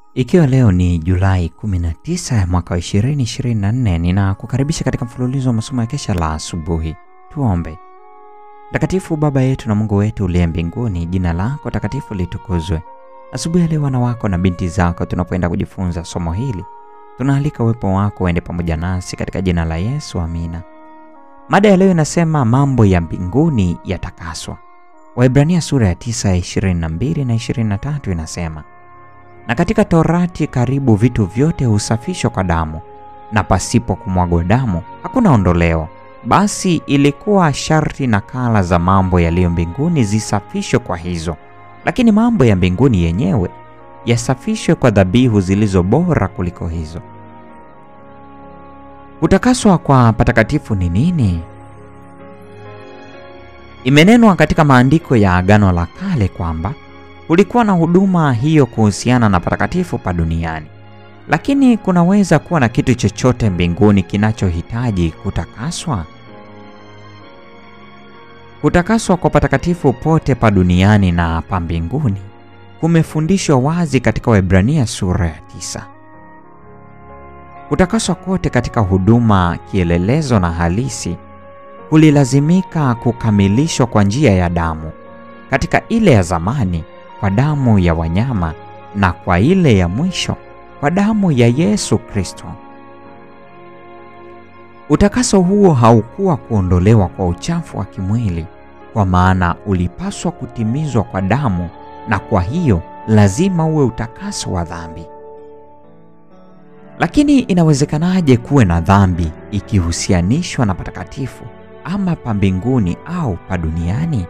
Ikiwa leo ni Julai 19 ya mwaka wa 2024, ninakukaribisha katika mfululizo wa masomo ya kesha la asubuhi. Tuombe. Mtakatifu Baba yetu na Mungu wetu uliye mbinguni, jina lako takatifu litukuzwe. Asubuhi ya leo wana wako na binti zako, tunapoenda kujifunza somo hili, tunaalika uwepo wako uende pamoja nasi katika jina la Yesu, amina. Mada ya leo inasema mambo ya mbinguni yatakaswa. Waebrania sura ya 9 ya 22 na 23 inasema na katika Torati karibu vitu vyote husafishwa kwa damu, na pasipo kumwagwa damu hakuna ondoleo. Basi ilikuwa sharti nakala za mambo yaliyo mbinguni zisafishwe kwa hizo, lakini mambo ya mbinguni yenyewe yasafishwe kwa dhabihu zilizo bora kuliko hizo. Kutakaswa kwa patakatifu ni nini? Imenenwa katika maandiko ya Agano la Kale kwamba kulikuwa na huduma hiyo kuhusiana na patakatifu pa duniani, lakini kunaweza kuwa na kitu chochote mbinguni kinachohitaji kutakaswa? Kutakaswa kwa patakatifu pote pa duniani na pa mbinguni kumefundishwa wazi katika Waebrania sura ya tisa. Kutakaswa kote katika huduma kielelezo na halisi kulilazimika kukamilishwa kwa njia ya damu, katika ile ya zamani kwa damu ya wanyama na kwa ile ya mwisho kwa damu ya Yesu Kristo. Utakaso huo haukuwa kuondolewa kwa uchafu wa kimwili, kwa maana ulipaswa kutimizwa kwa damu, na kwa hiyo lazima uwe utakaso wa dhambi. Lakini inawezekanaje kuwe na dhambi ikihusianishwa na patakatifu ama pa mbinguni au pa duniani?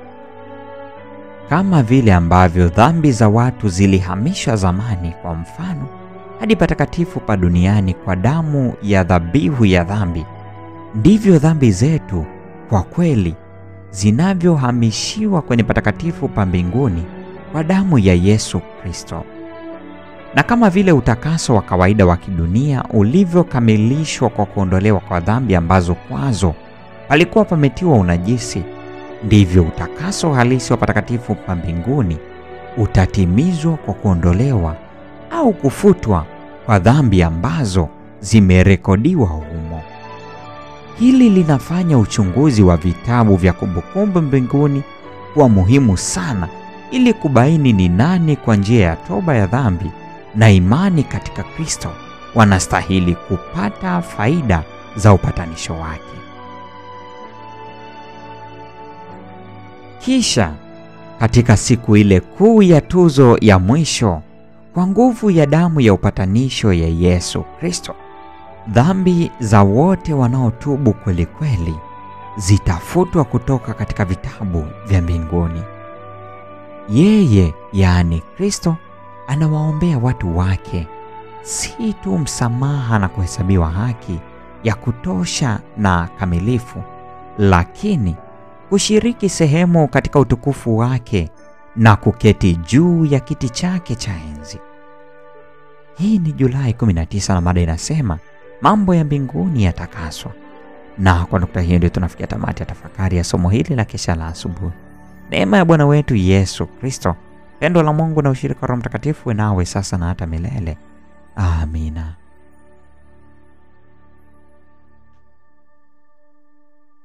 Kama vile ambavyo dhambi za watu zilihamishwa zamani, kwa mfano, hadi patakatifu pa duniani kwa damu ya dhabihu ya dhambi, ndivyo dhambi zetu kwa kweli zinavyohamishiwa kwenye patakatifu pa mbinguni kwa damu ya Yesu Kristo. Na kama vile utakaso wa kawaida wa kidunia ulivyokamilishwa kwa kuondolewa kwa dhambi ambazo kwazo palikuwa pametiwa unajisi ndivyo utakaso halisi wa patakatifu pa mbinguni utatimizwa kwa kuondolewa au kufutwa kwa dhambi ambazo zimerekodiwa humo. Hili linafanya uchunguzi wa vitabu vya kumbukumbu mbinguni kuwa muhimu sana ili kubaini ni nani kwa njia ya toba ya dhambi na imani katika Kristo wanastahili kupata faida za upatanisho wake. Kisha katika siku ile kuu ya tuzo ya mwisho, kwa nguvu ya damu ya upatanisho ya Yesu Kristo, dhambi za wote wanaotubu kweli kweli zitafutwa kutoka katika vitabu vya mbinguni. Yeye, yaani Kristo, anawaombea watu wake si tu msamaha na kuhesabiwa haki ya kutosha na kamilifu, lakini kushiriki sehemu katika utukufu wake na kuketi juu ya kiti chake cha enzi. Hii ni Julai 19 na mada inasema mambo ya mbinguni yatakaswa. Na kwa nukta hiyo ndio tunafikia tamati ya tafakari ya somo hili la kesha la asubuhi. Neema ya Bwana wetu Yesu Kristo, pendo la Mungu na ushirika wa Roho Mtakatifu nawe sasa na hata milele. Amina.